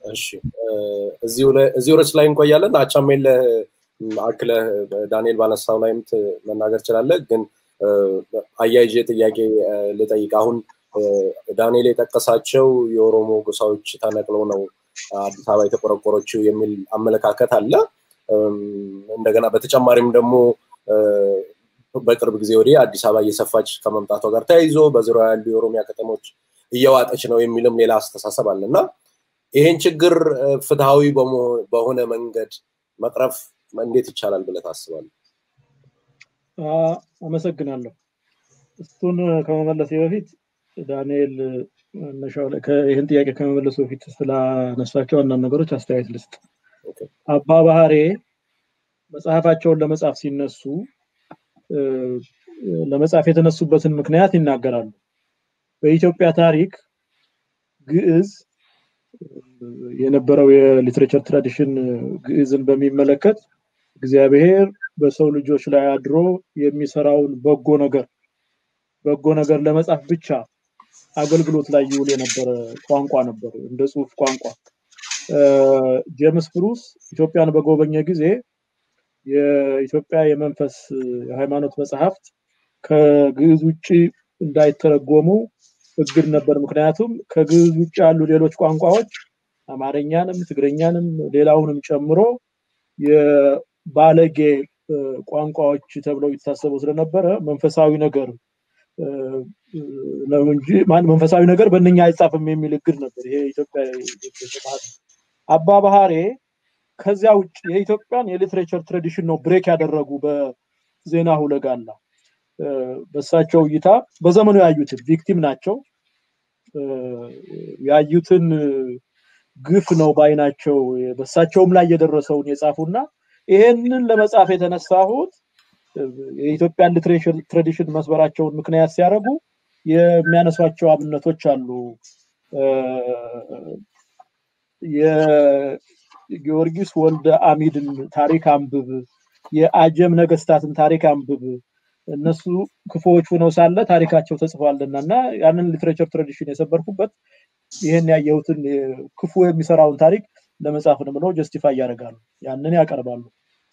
እሺ እዚሁ ርዕስ ላይ እንቆያለን። አቻሜለ አክለህ ዳንኤል ባነሳው ላይም መናገር ችላለህ። ግን አያይዤ ጥያቄ ልጠይቅ። አሁን ዳንኤል የጠቀሳቸው የኦሮሞ ጎሳዎች ተነቅለው ነው አዲስ አበባ የተቆረቆረችው የሚል አመለካከት አለ። እንደገና በተጨማሪም ደግሞ በቅርብ ጊዜ ወዲህ አዲስ አበባ እየሰፋች ከመምጣቷ ጋር ተያይዞ በዙሪያ ያሉ የኦሮሚያ ከተሞች እየዋጠች ነው የሚልም ሌላ አስተሳሰብ አለ እና ይሄን ችግር ፍትሐዊ በሆነ መንገድ መቅረፍ እንዴት ይቻላል ብለህ ታስባለህ? አመሰግናለሁ። እሱን ከመመለሴ በፊት ዳንኤል ይህን ጥያቄ ከመመለሱ በፊት ስላነሳቸው አንዳንድ ነገሮች አስተያየት ልስጥ። አባ ባህሬ መጽሐፋቸውን ለመጻፍ ሲነሱ ለመጻፍ የተነሱበትን ምክንያት ይናገራሉ። በኢትዮጵያ ታሪክ ግዕዝ የነበረው የሊትሬቸር ትራዲሽን ግዕዝን በሚመለከት እግዚአብሔር በሰው ልጆች ላይ አድሮ የሚሰራውን በጎ ነገር በጎ ነገር ለመጻፍ ብቻ አገልግሎት ላይ ይውል የነበረ ቋንቋ ነበር፣ እንደ ጽሁፍ ቋንቋ። ጄምስ ብሩስ ኢትዮጵያን በጎበኘ ጊዜ የኢትዮጵያ የመንፈስ የሃይማኖት መጽሐፍት ከግዕዝ ውጭ እንዳይተረጎሙ እግድ ነበር። ምክንያቱም ከግዕዝ ውጭ ያሉ ሌሎች ቋንቋዎች አማርኛንም፣ ትግረኛንም ሌላውንም ጨምሮ የባለጌ ቋንቋዎች ተብለው ይታሰቡ ስለነበረ መንፈሳዊ ነገር ነው እንጂ መንፈሳዊ ነገር በእነኛ አይጻፍም የሚል እግድ ነበር። ይሄ ኢትዮጵያ አባ ባህሬ ከዚያ ውጭ የኢትዮጵያን የሊትሬቸር ትራዲሽን ነው ብሬክ ያደረጉ በዜና ሁለጋላ በእሳቸው እይታ በዘመኑ ያዩትን ቪክቲም ናቸው ያዩትን ግፍ ነው ባይናቸው በእሳቸውም ላይ የደረሰውን የጻፉና ይሄንን ለመጻፍ የተነሳሁት የኢትዮጵያን ሊትሬቸር ትራዲሽን መስበራቸውን ምክንያት ሲያደርጉ የሚያነሷቸው አብነቶች አሉ። የጊዮርጊስ ወልደ አሚድን ታሪክ አንብብ፣ የአጀም ነገስታትን ታሪክ አንብብ። እነሱ ክፉዎች ሆነው ሳለ ታሪካቸው ተጽፏልና እና ያንን ሊትሬቸር ትራዲሽን የሰበርኩበት ይህን ያየሁትን ክፉ የሚሰራውን ታሪክ ለመጻፍ ነው ብለው ጀስቲፋይ ያደርጋሉ። ያንን ያቀርባሉ።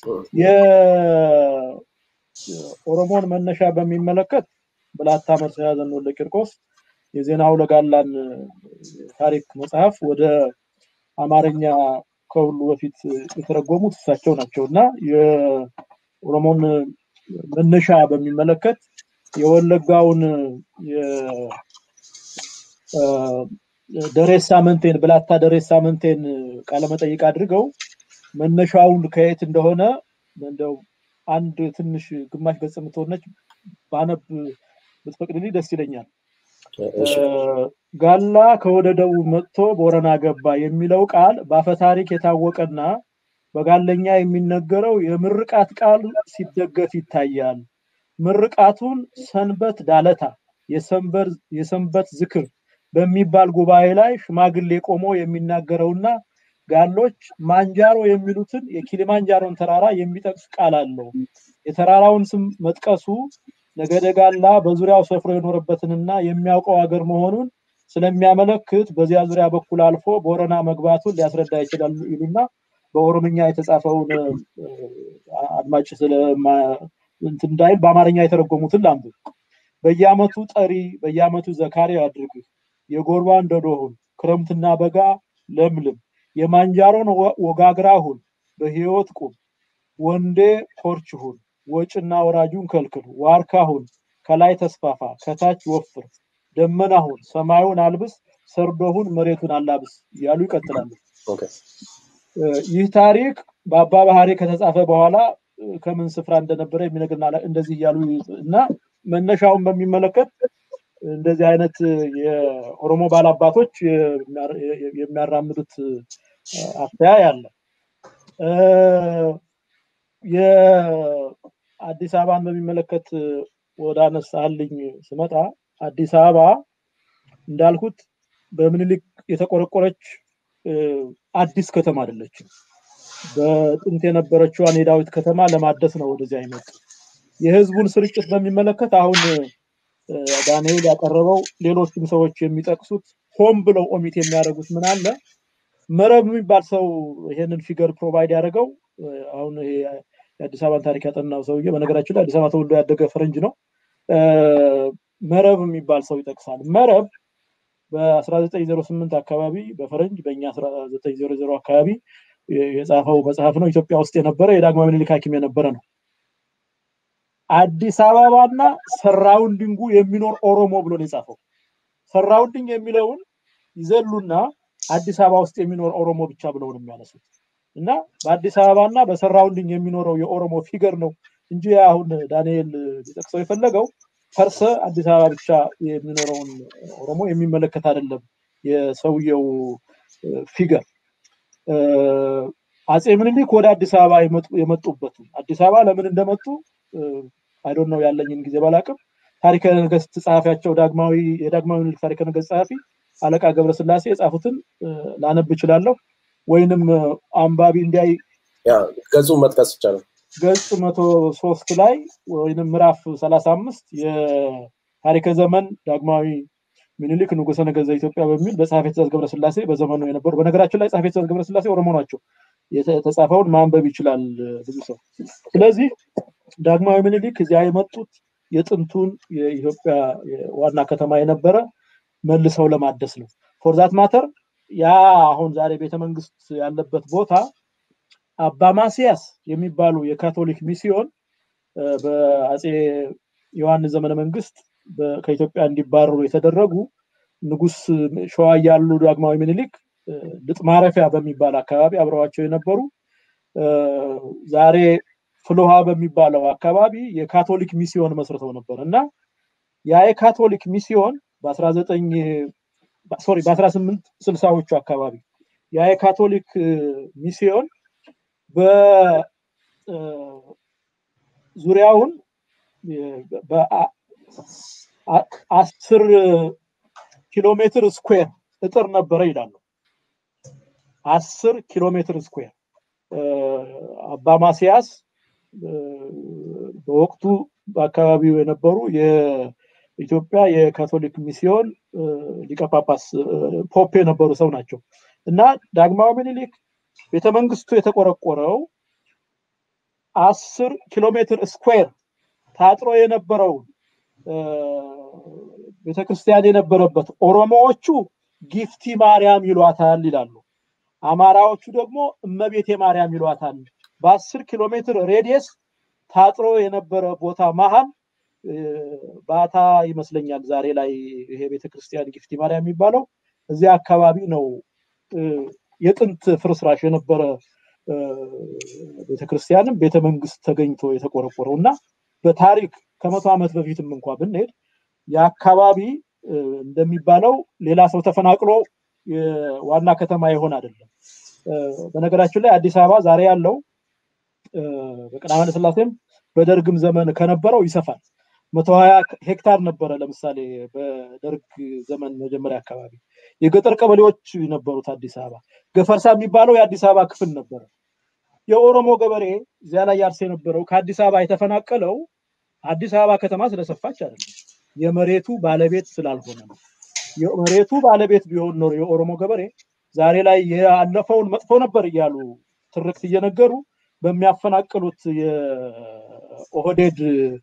የኦሮሞን መነሻ በሚመለከት ብላታ መርሳ ያዘን ወልደ ቂርቆስ የዜና ሁለጋላን ታሪክ መጽሐፍ ወደ አማርኛ ከሁሉ በፊት የተረጎሙት እሳቸው ናቸው እና የኦሮሞን መነሻ በሚመለከት የወለጋውን ደሬሳ መንቴን ብላታ ደሬሳ መንቴን ቃለመጠይቅ አድርገው መነሻውን ከየት እንደሆነ እንደው አንድ ትንሽ ግማሽ ገጽ የምትሆነች ባነብ ብትፈቅድልኝ ደስ ይለኛል። ጋላ ከወደ ደቡብ መጥቶ ቦረና ገባ የሚለው ቃል በአፈታሪክ የታወቀና በጋለኛ የሚነገረው የምርቃት ቃል ሲደገፍ ይታያል። ምርቃቱን ሰንበት ዳለታ የሰንበት ዝክር በሚባል ጉባኤ ላይ ሽማግሌ ቆሞ የሚናገረውና ጋሎች ማንጃሮ የሚሉትን የኪሊማንጃሮን ተራራ የሚጠቅስ ቃል አለው። የተራራውን ስም መጥቀሱ ነገደ ጋላ በዙሪያው ሰፍሮ የኖረበትንና የሚያውቀው ሀገር መሆኑን ስለሚያመለክት በዚያ ዙሪያ በኩል አልፎ ቦረና መግባቱን ሊያስረዳ ይችላል ይሉና በኦሮምኛ የተጻፈውን አድማጭ እንዳይል በአማርኛ የተረጎሙትን ላንብብ። በየአመቱ ጠሪ በየአመቱ ዘካሪ አድርግህ የጎርባ እንደዶሁን ክረምትና በጋ ለምልም የማንጃሮን ወጋግራ ሁን በህይወት ቁም ወንዴ ኮርች ሁን ወጭና ወራጁን ከልክል ዋርካ ሁን ከላይ ተስፋፋ ከታች ወፍር ደመና ሁን ሰማዩን አልብስ ሰርዶሁን መሬቱን አላብስ እያሉ ይቀጥላሉ። ይህ ታሪክ በአባ ባህሪ ከተጻፈ በኋላ ከምን ስፍራ እንደነበረ የሚነግርና እንደዚህ እያሉ እና መነሻውን በሚመለከት እንደዚህ አይነት የኦሮሞ ባላባቶች የሚያራምዱት አተያይ አለ። የአዲስ አበባን በሚመለከት ወደ አነሳልኝ ስመጣ አዲስ አበባ እንዳልኩት በምኒልክ የተቆረቆረች አዲስ ከተማ አይደለችም። በጥንት የነበረችዋን የዳዊት ከተማ ለማደስ ነው ወደዚያ አይመጡ። የህዝቡን ስርጭት በሚመለከት አሁን ዳንኤል ያቀረበው ሌሎችም ሰዎች የሚጠቅሱት ሆን ብለው ኦሚት የሚያደርጉት ምን አለ መረብ የሚባል ሰው ይሄንን ፊገር ፕሮቫይድ ያደረገው አሁን የአዲስ አበባን ታሪክ ያጠናው ሰውዬ በነገራችን ላይ አዲስ አበባ ተወልዶ ያደገ ፈረንጅ ነው። መረብ የሚባል ሰው ይጠቅሳል። መረብ በ1908 አካባቢ በፈረንጅ በእኛ 1900 አካባቢ የጻፈው መጽሐፍ ነው። ኢትዮጵያ ውስጥ የነበረ የዳግማዊ ምኒልክ ሐኪም የነበረ ነው። አዲስ አበባና ሰራውንዲንጉ የሚኖር ኦሮሞ ብሎ ነው የጻፈው። ሰራውንዲንግ የሚለውን ይዘሉና አዲስ አበባ ውስጥ የሚኖር ኦሮሞ ብቻ ብለው ነው የሚያነሱት እና በአዲስ አበባና በሰራውንዲንግ የሚኖረው የኦሮሞ ፊገር ነው እንጂ አሁን ዳንኤል ሊጠቅሰው የፈለገው ፈርሰ አዲስ አበባ ብቻ የሚኖረውን ኦሮሞ የሚመለከት አይደለም የሰውየው ፊገር። አጼ ምኒልክ ወደ አዲስ አበባ የመጡበት አዲስ አበባ ለምን እንደመጡ አይዶን ነው ያለኝን ጊዜ ባላቅም ታሪከ ነገስት ጸሐፊያቸው ዳግማዊ የዳግማዊ ምኒልክ ታሪከ ነገስት ጸሐፊ አለቃ ገብረስላሴ የጻፉትን ላነብ እችላለሁ ወይንም አንባቢ እንዲያይ ገጹ መጥቀስ ይቻላል። ገጽ መቶ ሶስት ላይ ወይንም ምዕራፍ ሰላሳ አምስት የታሪከ ዘመን ዳግማዊ ምኒልክ ንጉሰ ነገዘ ኢትዮጵያ በሚል በጸሐፌ ትእዛዝ ገብረስላሴ በዘመኑ የነበሩ በነገራችን ላይ ጸሐፌ ትእዛዝ ገብረስላሴ ኦሮሞ ናቸው። የተጻፈውን ማንበብ ይችላል ብዙ ሰው። ስለዚህ ዳግማዊ ምኒልክ እዚያ የመጡት የጥንቱን የኢትዮጵያ ዋና ከተማ የነበረ መልሰው ለማደስ ነው። ፎርዛት ማተር ያ አሁን ዛሬ ቤተመንግስት ያለበት ቦታ አባ ማስያስ የሚባሉ የካቶሊክ ሚስዮን በአጼ ዮሐንስ ዘመነ መንግስት ከኢትዮጵያ እንዲባረሩ የተደረጉ ንጉስ ሸዋ ያሉ ዳግማዊ ምኒልክ ልጥ ማረፊያ በሚባል አካባቢ አብረዋቸው የነበሩ ዛሬ ፍልውሃ በሚባለው አካባቢ የካቶሊክ ሚስዮን መስርተው ነበር እና ያ የካቶሊክ ሚስዮን በ19 ሶሪ በ18 ስልሳዎቹ አካባቢ ያ የካቶሊክ ሚስዮን በዙሪያውን በአስር ኪሎ ሜትር ስኩዌር እጥር ነበረ ይላሉ። አስር ኪሎ ሜትር ስኩዌር አባ ማስያስ በወቅቱ በአካባቢው የነበሩ የኢትዮጵያ የካቶሊክ ሚስዮን ሊቀ ጳጳስ ፖፕ የነበሩ ሰው ናቸው እና ዳግማዊ ምኒልክ ቤተመንግስቱ የተቆረቆረው አስር ኪሎ ሜትር ስኩዌር ታጥሮ የነበረውን ቤተክርስቲያን የነበረበት ኦሮሞዎቹ ጊፍቲ ማርያም ይሏታል ይላሉ። አማራዎቹ ደግሞ እመቤቴ ማርያም ይሏታል። በአስር ኪሎ ሜትር ሬዲየስ ታጥሮ የነበረ ቦታ መሀል ባታ ይመስለኛል ዛሬ ላይ ይሄ ቤተክርስቲያን ጊፍቲ ማርያም የሚባለው እዚያ አካባቢ ነው የጥንት ፍርስራሽ የነበረ ቤተክርስቲያንም ቤተመንግስት ተገኝቶ የተቆረቆረው እና በታሪክ ከመቶ ዓመት በፊትም እንኳ ብንሄድ የአካባቢ እንደሚባለው ሌላ ሰው ተፈናቅሎ ዋና ከተማ ይሆን አይደለም። በነገራችን ላይ አዲስ አበባ ዛሬ ያለው በቀዳማዊ ኃይለ ሥላሴም በደርግም ዘመን ከነበረው ይሰፋል። መቶ ሀያ ሄክታር ነበረ ለምሳሌ በደርግ ዘመን መጀመሪያ አካባቢ የገጠር ቀበሌዎች ነበሩት አዲስ አበባ። ገፈርሳ የሚባለው የአዲስ አበባ ክፍል ነበረ። የኦሮሞ ገበሬ እዚያ ላይ ያርስ የነበረው ከአዲስ አበባ የተፈናቀለው አዲስ አበባ ከተማ ስለሰፋች አይደለም፣ የመሬቱ ባለቤት ስላልሆነ ነው። የመሬቱ ባለቤት ቢሆን ኖሮ የኦሮሞ ገበሬ ዛሬ ላይ ያለፈውን መጥፎ ነበር እያሉ ትርክት እየነገሩ በሚያፈናቅሉት የኦህዴድ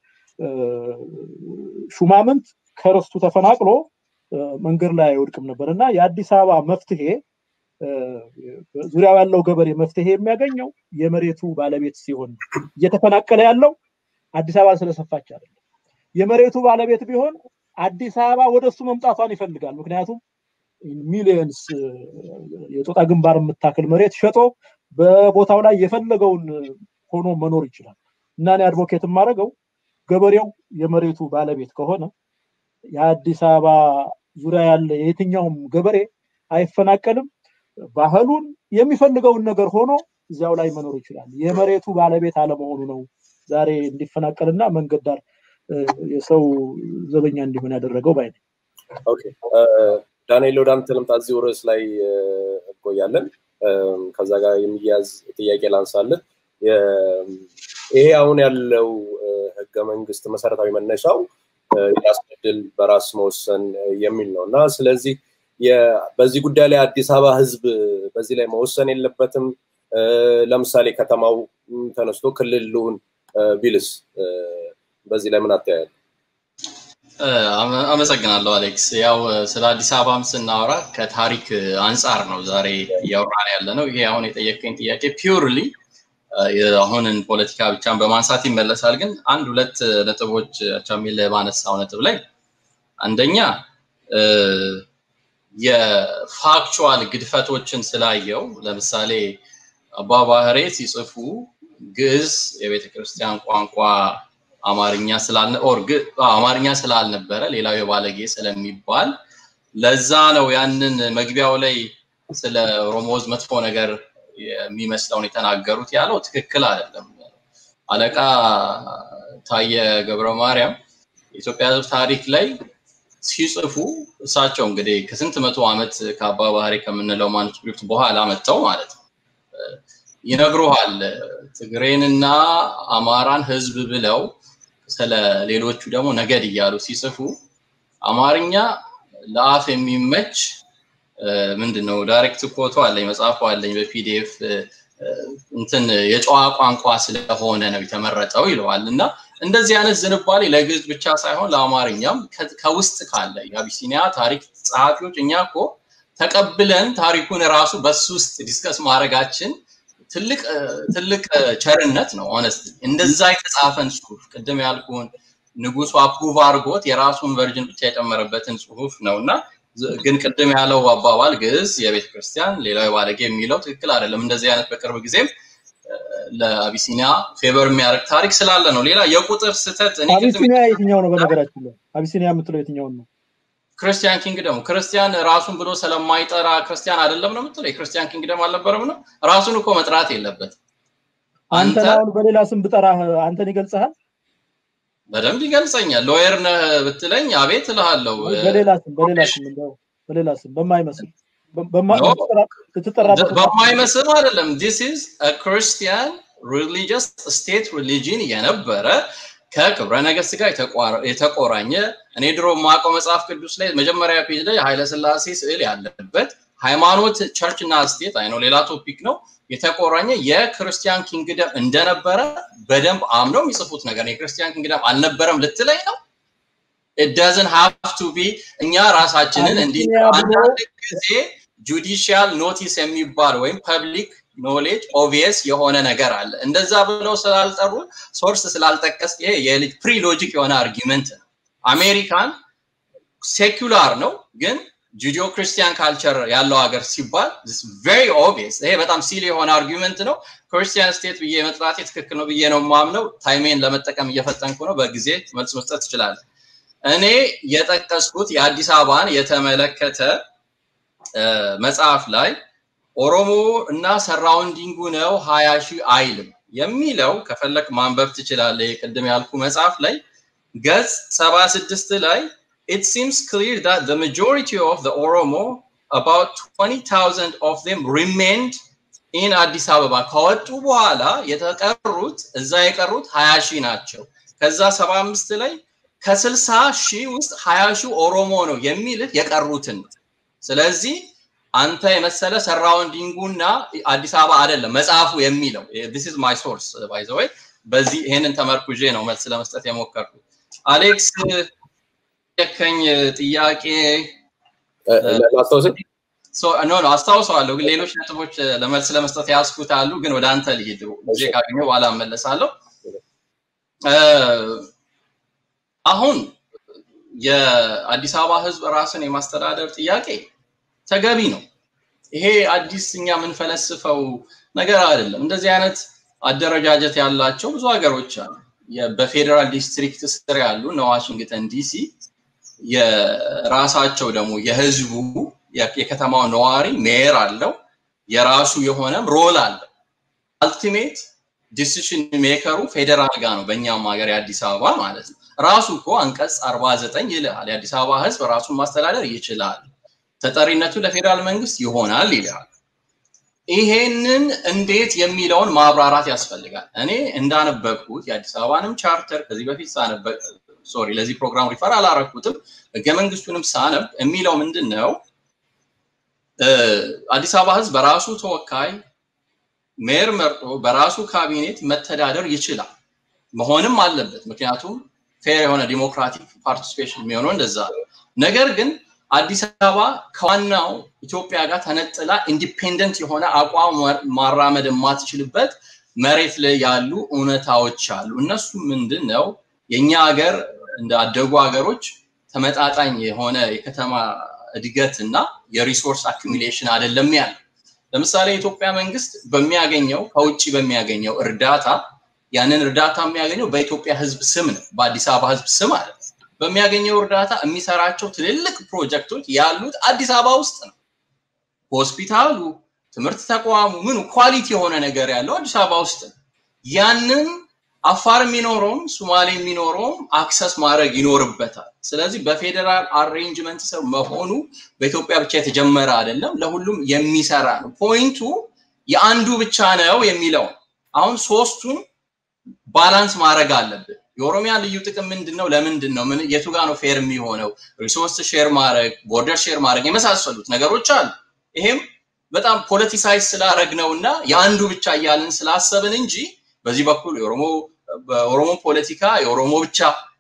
ሹማምንት ከርስቱ ተፈናቅሎ መንገድ ላይ አይወድቅም ነበር እና የአዲስ አበባ መፍትሄ ዙሪያው ያለው ገበሬ መፍትሄ የሚያገኘው የመሬቱ ባለቤት ሲሆን እየተፈናቀለ ያለው አዲስ አበባ ስለሰፋች አይደለም። የመሬቱ ባለቤት ቢሆን አዲስ አበባ ወደ እሱ መምጣቷን ይፈልጋል። ምክንያቱም ሚሊየንስ የጦጣ ግንባር የምታክል መሬት ሸጦ በቦታው ላይ የፈለገውን ሆኖ መኖር ይችላል እና እኔ አድቮኬት የማደርገው ገበሬው የመሬቱ ባለቤት ከሆነ የአዲስ አበባ ዙሪያ ያለ የትኛውም ገበሬ አይፈናቀልም። ባህሉን የሚፈልገውን ነገር ሆኖ እዚያው ላይ መኖር ይችላል። የመሬቱ ባለቤት አለመሆኑ ነው ዛሬ እንዲፈናቀልና መንገድ ዳር የሰው ዘበኛ እንዲሆን ያደረገው ባይ ነኝ። ዳንኤል ወደ አንተ ልምጣ። እዚሁ ርዕስ ላይ እንቆያለን። ከዛ ጋር የሚያዝ ጥያቄ ላንሳለን። ይሄ አሁን ያለው ህገ መንግስት መሰረታዊ መነሻው የራስ ዕድል በራስ መወሰን የሚል ነው እና ስለዚህ በዚህ ጉዳይ ላይ አዲስ አበባ ህዝብ በዚህ ላይ መወሰን የለበትም። ለምሳሌ ከተማው ተነስቶ ክልል ልሁን ቢልስ በዚህ ላይ ምን አተያያል? አመሰግናለሁ አሌክስ። ያው ስለ አዲስ አበባም ስናወራ ከታሪክ አንጻር ነው ዛሬ እያወራን ያለ ነው። ይሄ አሁን የጠየቀኝ ጥያቄ ፒውርሊ አሁንን ፖለቲካ ብቻን በማንሳት ይመለሳል። ግን አንድ ሁለት ነጥቦች አቻሜል ባነሳው ነጥብ ላይ አንደኛ የፋክቹዋል ግድፈቶችን ስላየው ለምሳሌ አባ ባህሬ ሲጽፉ ግዕዝ የቤተ ክርስቲያን ቋንቋ አማርኛ ስላልነ ኦር አማርኛ ስላልነበረ ሌላው የባለጌ ስለሚባል ለዛ ነው ያንን መግቢያው ላይ ስለ ኦሮሞዝ መጥፎ ነገር የሚመስለውን የተናገሩት ያለው ትክክል አይደለም። አለቃ ታየ ገብረ ማርያም የኢትዮጵያ ሕዝብ ታሪክ ላይ ሲጽፉ እሳቸው እንግዲህ ከስንት መቶ ዓመት ከአባ ባህሪ ከምንለው ማኑስክሪፕት በኋላ መጥተው ማለት ነው ይነግሩሃል። ትግሬንና አማራን ህዝብ ብለው ስለ ሌሎቹ ደግሞ ነገድ እያሉ ሲጽፉ አማርኛ ለአፍ የሚመች ምንድን ነው ዳይሬክት ኮቶ አለኝ መጽሐፉ አለኝ በፒዲኤፍ እንትን የጨዋ ቋንቋ ስለሆነ ነው የተመረጠው ይለዋል እና እንደዚህ አይነት ዝንባሌ ለግዕዝ ብቻ ሳይሆን ለአማርኛም ከውስጥ ካለ የአቢሲኒያ ታሪክ ጸሐፊዎች እኛ እኮ ተቀብለን ታሪኩን ራሱ በሱ ውስጥ ዲስከስ ማድረጋችን ትልቅ ትልቅ ቸርነት ነው። ሆነስት እንደዛ የተጻፈን ጽሁፍ ቅድም ያልኩን ንጉሱ አፕሩቭ አድርጎት የራሱን ቨርጅን ብቻ የጨመረበትን ጽሁፍ ነው እና ግን ቅድም ያለው አባባል ግዕዝ የቤተ ክርስቲያን ሌላው የባለጌ የሚለው ትክክል አይደለም። እንደዚህ አይነት በቅርብ ጊዜም ለአቢሲኒያ ፌቨር የሚያደርግ ታሪክ ስላለ ነው። ሌላ የቁጥር ስህተት አቢሲኒያ የትኛው ነው? በነገራችን ላይ አቢሲኒያ የምትለው የትኛውን ነው? ክርስቲያን ኪንግደም ክርስቲያን ራሱን ብሎ ስለማይጠራ ክርስቲያን አይደለም ነው የምትለው? የክርስቲያን ኪንግደም አልነበረም ነው? ራሱን እኮ መጥራት የለበትም። አንተን አሁን በሌላ ስም ብጠራህ አንተን ይገልጽሃል? በደንብ ይገልጸኛል። ሎየር ነህ ብትለኝ አቤት እልሃለሁ። በሌላ ስም በሌላ ስም እንደው በሌላ ስም በማይመስል በማይመስል አይደለም። ዲስ ኢዝ ክርስቲያን ሪሊጂየስ ስቴት ሪሊጂን የነበረ ከክብረ ነገስት ጋር የተቆራኘ እኔ ድሮ የማውቀው መጽሐፍ ቅዱስ ላይ መጀመሪያ ፔጅ ላይ ኃይለ ስላሴ ስዕል ያለበት ሃይማኖት ቸርች እና ስቴት አይ ነው ሌላ ቶፒክ ነው የተቆራኘ የክርስቲያን ኪንግደም እንደነበረ በደንብ አምነው የሚጽፉት ነገር የክርስቲያን ኪንግደም አልነበረም ልትለኝ ነው። ኢት ሃቭ ቱ ቢ እኛ ራሳችንን እንዲህ አንዳንድ ጊዜ ጁዲሽያል ኖቲስ የሚባል ወይም ፐብሊክ ኖሌጅ ኦቪየስ የሆነ ነገር አለ። እንደዛ ብለው ስላልጠሩ ሶርስ ስላልጠቀስ ይሄ የልጅ ፕሪ ሎጂክ የሆነ አርጊመንት ነው። አሜሪካን ሴኩላር ነው ግን ጁዲዮ ክርስቲያን ካልቸር ያለው ሀገር ሲባል ቬሪ ኦብቪየስ ይሄ በጣም ሲል የሆነ አርጊመንት ነው። ክርስቲያን ስቴት ብዬ መጥራቴ ትክክል ነው ብዬ ነው ማምነው። ታይሜን ለመጠቀም እየፈጠንኩ ነው። በጊዜ መልስ መስጠት ትችላለ። እኔ የጠቀስኩት የአዲስ አበባን የተመለከተ መጽሐፍ ላይ ኦሮሞ እና ሰራውንዲንጉ ነው ሀያ ሺህ አይልም የሚለው ከፈለክ ማንበብ ትችላለህ። ቅድም ያልኩ መጽሐፍ ላይ ገጽ ሰባ ስድስት ላይ it seems clear that the majority of the Oromo, about 20,000 of them remained in አዲስ አበባ ከወጡ በኋላ የተቀሩት እዛ የቀሩት 20 ሺህ ናቸው። ከዛ 75 ላይ ከ60 ሺህ ውስጥ 20 ሺህ ኦሮሞ ነው የሚልህ የቀሩትን ስለዚህ አንተ የመሰለ ሰራውንዲንጉና አዲስ አበባ አይደለም መጽሐፉ የሚለው this is my source by the way በዚህ ይሄንን ተመርኩዤ ነው መልስ ለመስጠት የሞከርኩት አሌክስ የከኝ ጥያቄ ኖ ኖ አስታውሰዋለሁ፣ ግን ሌሎች ነጥቦች ለመልስ ለመስጠት ያስኩት አሉ። ግን ወደ አንተ ልሂድ፣ ጊዜ ካገኘ በኋላ እመለሳለሁ። አሁን የአዲስ አበባ ህዝብ ራስን የማስተዳደር ጥያቄ ተገቢ ነው። ይሄ አዲስ እኛ የምንፈለስፈው ነገር አይደለም። እንደዚህ አይነት አደረጃጀት ያላቸው ብዙ ሀገሮች አሉ። በፌዴራል ዲስትሪክት ስር ያሉ እነ ዋሽንግተን ዲሲ የራሳቸው ደግሞ የህዝቡ የከተማው ነዋሪ ሜየር አለው፣ የራሱ የሆነም ሮል አለው። አልቲሜት ዲሲሽን ሜከሩ ፌዴራል ጋር ነው፣ በእኛም ሀገር የአዲስ አበባ ማለት ነው። ራሱ እኮ አንቀጽ 49 ይልሃል፣ የአዲስ አበባ ህዝብ ራሱን ማስተዳደር ይችላል፣ ተጠሪነቱ ለፌዴራል መንግስት ይሆናል ይልሃል። ይሄንን እንዴት የሚለውን ማብራራት ያስፈልጋል። እኔ እንዳነበብኩት የአዲስ አበባንም ቻርተር ከዚህ በፊት ሳነበብ ሶሪ ለዚህ ፕሮግራም ሪፈር አላረኩትም። ህገ መንግስቱንም ሳነብ የሚለው ምንድን ነው? አዲስ አበባ ህዝብ በራሱ ተወካይ ሜር መርጦ በራሱ ካቢኔት መተዳደር ይችላል፣ መሆንም አለበት። ምክንያቱም ፌር የሆነ ዲሞክራቲክ ፓርቲሲፔሽን የሚሆነው እንደዛ ነው። ነገር ግን አዲስ አበባ ከዋናው ኢትዮጵያ ጋር ተነጥላ ኢንዲፔንደንት የሆነ አቋም ማራመድ የማትችልበት መሬት ላይ ያሉ እውነታዎች አሉ። እነሱ ምንድን ነው? የእኛ ሀገር እንደ አደጉ ሀገሮች ተመጣጣኝ የሆነ የከተማ እድገት እና የሪሶርስ አኪሚሌሽን አይደለም ያለ። ለምሳሌ የኢትዮጵያ መንግስት በሚያገኘው ከውጭ በሚያገኘው እርዳታ ያንን እርዳታ የሚያገኘው በኢትዮጵያ ህዝብ ስም ነው፣ በአዲስ አበባ ህዝብ ስም አለ። በሚያገኘው እርዳታ የሚሰራቸው ትልልቅ ፕሮጀክቶች ያሉት አዲስ አበባ ውስጥ ነው። ሆስፒታሉ፣ ትምህርት ተቋሙ፣ ምኑ ኳሊቲ የሆነ ነገር ያለው አዲስ አበባ ውስጥ ነው። ያንን አፋር የሚኖረውም ሶማሌ የሚኖረውም አክሰስ ማድረግ ይኖርበታል። ስለዚህ በፌዴራል አሬንጅመንት ስር መሆኑ በኢትዮጵያ ብቻ የተጀመረ አይደለም፣ ለሁሉም የሚሰራ ነው። ፖይንቱ የአንዱ ብቻ ነው የሚለው አሁን ሶስቱን ባላንስ ማድረግ አለብን። የኦሮሚያ ልዩ ጥቅም ምንድን ነው? ለምንድን ነው? ምን የቱ ጋር ነው ፌር የሚሆነው? ሪሶርስ ሼር ማድረግ፣ ቦርደር ሼር ማድረግ የመሳሰሉት ነገሮች አሉ። ይሄም በጣም ፖለቲሳይዝ ስላደረግ ነው እና የአንዱ ብቻ እያልን ስላሰብን እንጂ በዚህ በኩል የኦሮሞ በኦሮሞ ፖለቲካ የኦሮሞ ብቻ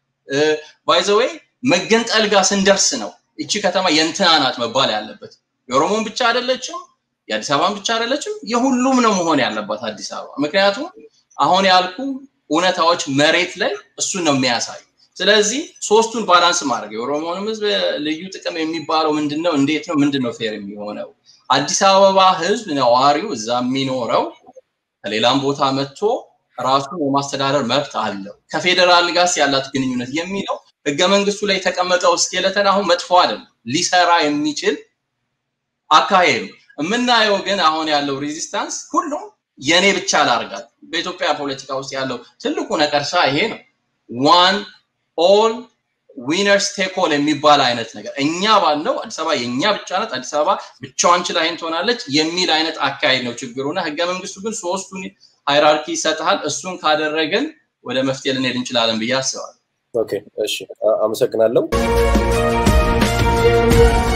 ባይዘወይ መገንጠል ጋር ስንደርስ ነው እቺ ከተማ የእንትና ናት መባል ያለበት። የኦሮሞን ብቻ አይደለችም፣ የአዲስ አበባን ብቻ አይደለችም፣ የሁሉም ነው መሆን ያለባት አዲስ አበባ። ምክንያቱም አሁን ያልኩ እውነታዎች መሬት ላይ እሱን ነው የሚያሳዩ። ስለዚህ ሶስቱን ባላንስ ማድረግ የኦሮሞንም ህዝብ ልዩ ጥቅም የሚባለው ምንድን ነው? እንዴት ነው? ምንድን ነው ፌር የሚሆነው? አዲስ አበባ ህዝብ ነዋሪው እዛ የሚኖረው ከሌላም ቦታ መጥቶ ራሱን የማስተዳደር መብት አለው። ከፌዴራል ጋር ያላት ግንኙነት የሚለው ህገ መንግስቱ ላይ የተቀመጠው ስኬለተን አሁን መጥፎ አይደለም፣ ሊሰራ የሚችል አካሄድ ነው። የምናየው ግን አሁን ያለው ሬዚስታንስ ሁሉም የኔ ብቻ ላርጋት። በኢትዮጵያ ፖለቲካ ውስጥ ያለው ትልቁ ነቀርሳ ይሄ ነው። ዋን ኦል ዊነርስ ቴክ ኦል የሚባል አይነት ነገር እኛ ባለው አዲስ አበባ የእኛ ብቻ ናት፣ አዲስ አበባ ብቻዋን ችላ ይሄን ትሆናለች የሚል አይነት አካሄድ ነው ችግሩና ህገ መንግስቱ ግን ሶስቱን ሃይራርኪ ይሰጥሃል። እሱን ካደረግን ወደ መፍትሄ ልንሄድ እንችላለን ብዬ አስባለሁ። ኦኬ፣ እሺ፣ አመሰግናለሁ።